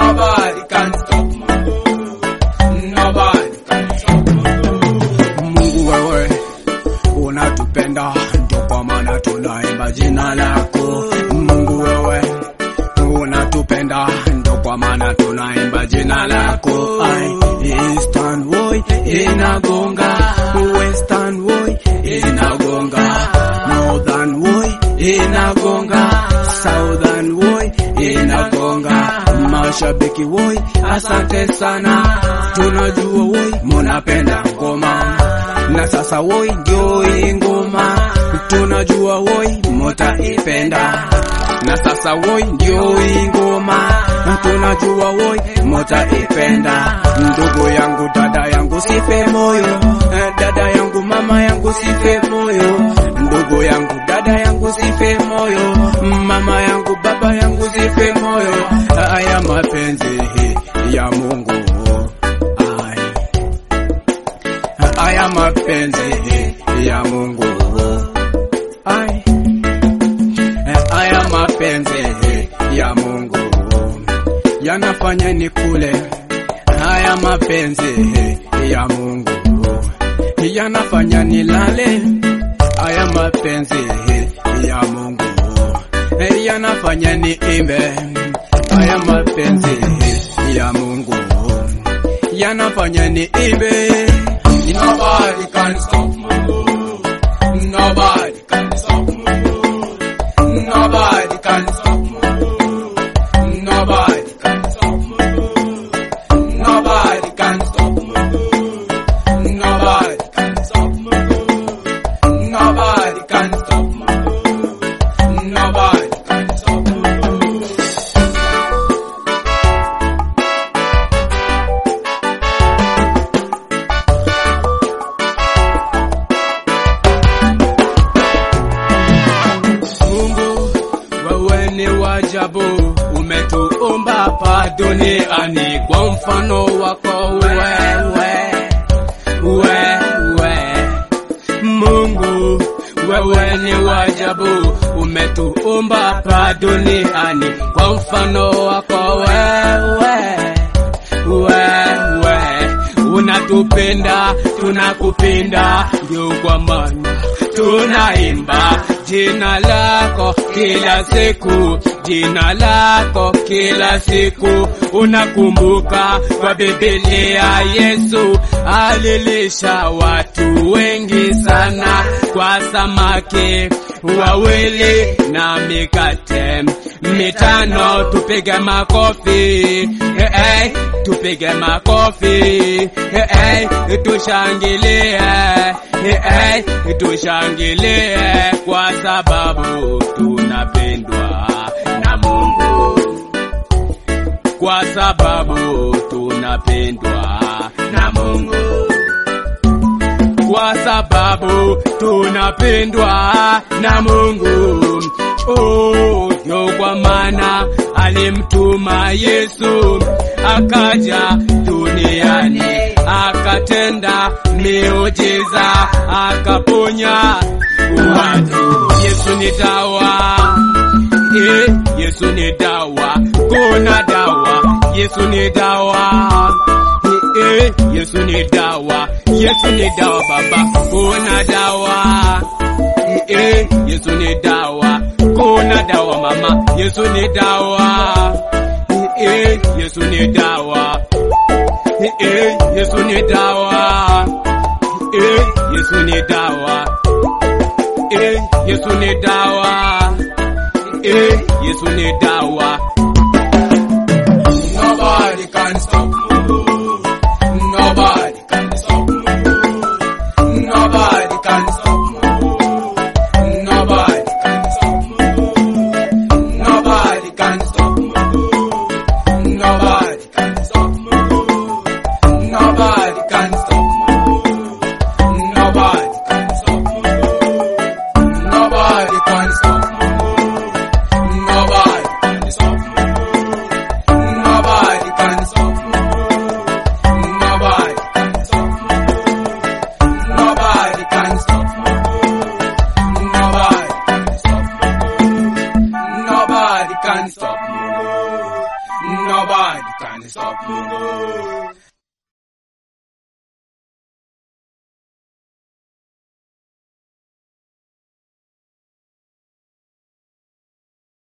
Nobody can stop Mungu. Nobody can stop Mungu. Mungu wewe unatupenda, ndio kwa maana tunaimba jina lako. Mungu wewe unatupenda, ndio kwa maana tunaimba jina lako. Ai, Eastern boy inagonga, Western boy inagonga, Northern boy inagonga, Southern boy inagonga. Mashabiki woi, asante sana, tunajua woi munapenda ngoma na sasa woi ndio hii ngoma tunajua woi mutaipenda na sasa woi ndio hii ngoma tunajua woi mutaipenda ndugu yangu dada yangu sife moyo Eh, dada yangu mama yangu sife moyo ndugu yangu dada yangu sife moyo mama yangu baba yangu sife moyo haya mapenzi ya Mungu Ai haya mapenzi ya Mungu ai haya mapenzi ya Mungu yanafanya ni kule haya mapenzi ya Mungu yanafanya nilale haya mapenzi ya Mungu yanafanya ni imbe haya mapenzi ya Mungu yanafanya ni imbe Nobody can stop Mungu. Nobody can stop Mungu. Nobody can stop Mungu. Nobody can stop Mungu. Nobody can stop Mungu. Nobody can stop Mungu. Nobody can stop Mungu. Nobody can stop Mungu. Mungu wewe ni wajabu, umetuumba hapa duniani kwa mfano wako wewe, wewe. Mungu wewe ni wajabu, umetuumba hapa duniani kwa mfano wako wewe, wewe. Unatupenda, tunakupenda, ndio kwa maana tunaimba jina lako kila siku, jina lako kila siku. Unakumbuka kwa Biblia Yesu alilisha watu wengi sana kwa samaki wawili na mikate mitano. Tupige makofi eh, eh, tupige makofi eh, eh, tushangilie eh, eh, tushangilie kwa sababu tunapendwa na Mungu, kwa sababu tunapendwa na Mungu kwa sababu tunapendwa na Mungu. Oh, ndio kwa maana alimtuma Yesu akaja duniani akatenda miujiza akaponya watu. Yesu ni dawa, eh, Yesu ni dawa, kuna dawa. Yesu ni dawa, eh, Yesu ni dawa, Yesu ni dawa baba, kuna dawa eh, Yesu ni dawa, kuna dawa mama, Yesu ni dawa eh, Yesu ni dawa eh, Yesu ni dawa eh, Yesu ni dawa eh, Yesu ni dawa eh, Yesu ni dawa Nobody can stop Mungu. Nobody can stop Mungu. Nobody can stop Mungu. Nobody can stop Mungu. Nobody can stop Mungu. Nobody can stop Mungu. Nobody can stop Mungu. Nobody can stop Mungu. Nobody can stop Mungu. Nobody can stop Mungu. kanisa Mungu